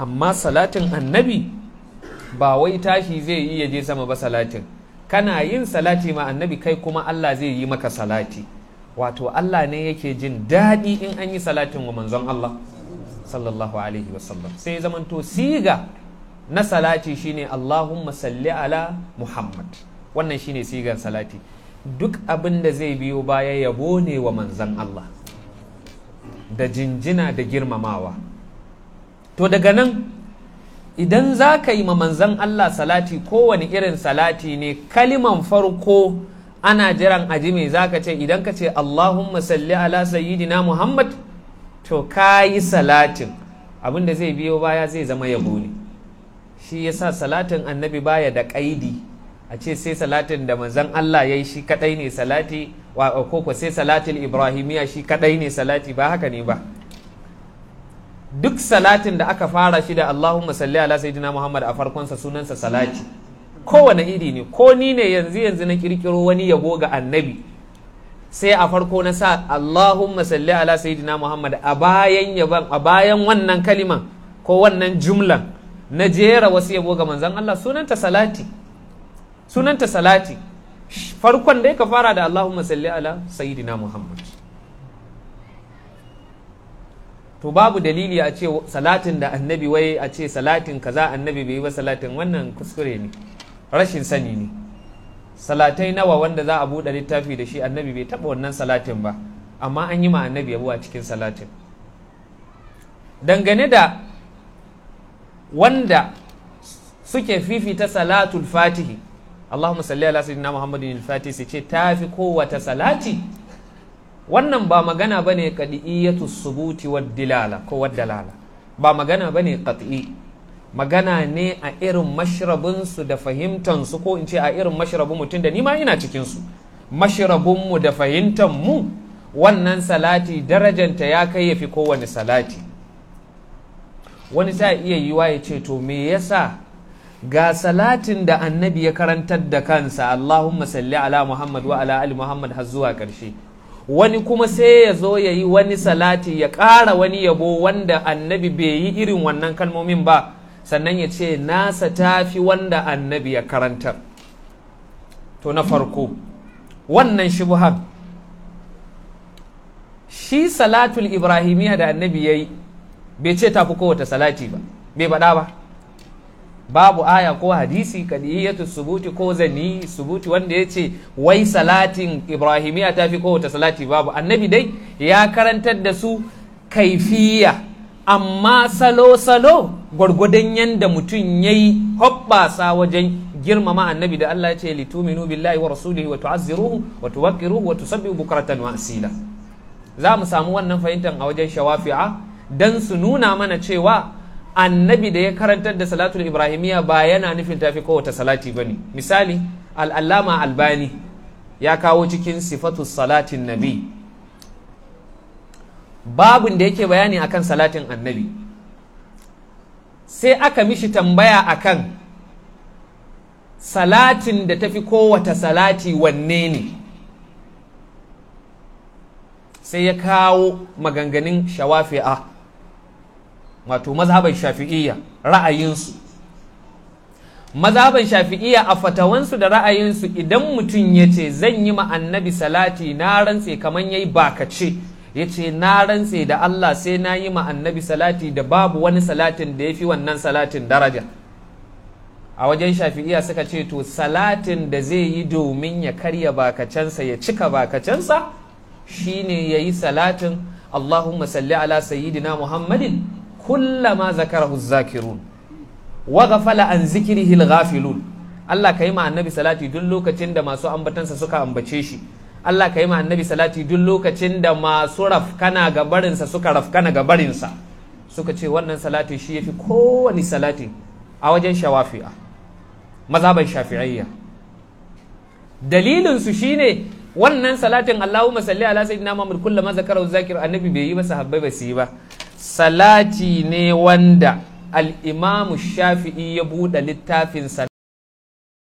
amma salatin annabi ba wai tashi zai iya je sama ba salatin kana yin salati ma annabi kai kuma Allah zai yi maka salati wato Allah ne yake jin daɗi in an yi salatin wa manzon Allah sallallahu alaihi wasallam sai zamanto siga na salati shine Allahumma salli ala Muhammad wannan shine sigar salati duk abin da zai biyo baya yabo ne wa manzon Allah da jinjina da girmamawa to daga nan idan za ka yi ma manzan Allah salati kowane irin salati ne kaliman farko ana jiran aji mai za ka ce idan ka ce Allahumma salli ala sayyidina Muhammad to ka yi salatin abinda zai biyo baya zai zama yabo ne shi yasa salatin annabi baya da ƙaidi a ce sai salatin da manzan Allah ya yi shi kadai ne salati ko ko sai salatin ibrahimiya shi kadai ne salati ba haka ne ba duk salatin da aka fara shi da Allahumma salli ala sayyidina Muhammad a farkonsa sunansa salati kowane iri ne ko ni ne yanzu yanzu na kirkiro wani yabo ga annabi sai a farko na sa Allahumma salli ala sayyidina Muhammad a bayan yaban a bayan wannan kaliman ko wannan jumlan na jera wasu yabo ga manzon Allah sunanta salati sunanta salati farkon dai ka fara da Allahumma salli ala sayyidina Muhammad to babu dalili a ce salatin da annabi wai a ce salatin kaza annabi bai yi ba salatin wannan kuskure ne rashin sani ne salatai nawa wanda za a buɗe littafi da shi annabi bai taɓa wannan salatin ba amma an yi ma annabi yabo a cikin salatin dangane da wanda suke fifita salatul fatihi Allahumma salli ala sayyidina Muhammadin al-Fatih sai ce tafi kowace salati wannan ba magana ba ne ƙadi'iyyatu subuti wa dilala ko wa dalala ba magana ba ne ƙat'i magana ne a irin mashrabinsu da fahimtansu ko in ce a irin mashrabin mutum da nima ina cikinsu mashrabinmu da fahimtanmu wannan salati darajanta ya kai ya fi kowane salati wani ta iya yiwa ya ce to me yasa ga salatin da annabi ya karantar da kansa Allahumma salli ala Muhammad wa ala ali Muhammad har zuwa ƙarshe wani kuma sai ya zo ya yi wani salati ya ƙara wani yabo wanda annabi bai yi irin wannan kalmomin ba sannan ya ce nasa tafi wanda annabi ya karantar to na farko wannan shubhan shi salatul ibrahimiyya da annabi ya yi bai ce tafi kowace salati ba bai faɗa ba babu aya ko hadisi kadiyatu subuti ko zani subuti wanda ya ce wai salatin ibrahimiya ta fi kowace salati babu annabi dai ya karantar da su kaifiya amma salo-salo gwargwadon yadda mutum ya yi hoɓɓasa wajen girmama annabi da Allah ya ce lituminu billahi wa rasulihi wa tu'azziruhu wa tuwaqqiruhu wa tusabbihu bukratan wa asila za mu samu wannan fahimtar a wajen shawafi'a dan su nuna mana cewa annabi da ya karantar da salatul ibrahimiyya ba yana nufin tafi kowace salati ba ne misali al'allama albani ya kawo cikin sifatu salatin nabi babun da yake bayani akan salatin annabi sai aka mishi tambaya akan salatin da tafi kowace salati wanne ne sai ya kawo maganganun shawafi'a wato mazhaban shafi'iyya ra'ayinsu mazhaban shafi'iyya a fatawansu da ra'ayinsu idan mutum ya ce zan yi ma annabi salati na rantse kamar yayi bakace ya ce na rantse da Allah sai na yi ma annabi salati da babu wani salatin da ya fi wannan salatin daraja a wajen shafi'iyya suka ce to salatin da zai yi domin ya karya bakacensa ya cika bakacensa shine ya yi salatin Allahumma salli ala sayyidina Muhammadin kullama zakarahu zakirun wa ghafala an zikrihi al-ghafilun Allah ka yi ma annabi salati duk lokacin da masu ambatansa suka ambace shi Allah ka yi ma annabi salati duk lokacin da masu rafkana ga barinsa suka rafkana ga barinsa suka ce wannan salati shi yafi kowane salati a wajen shawafi'a mazhaban shafi'iyya dalilin su shine wannan salatin Allahumma salli ala sayyidina Muhammad kullama zakarahu zakir annabi bai yi ba sahabbai ba su yi ba salati ne wanda al-imamu shafi'i ya buɗe littafinsa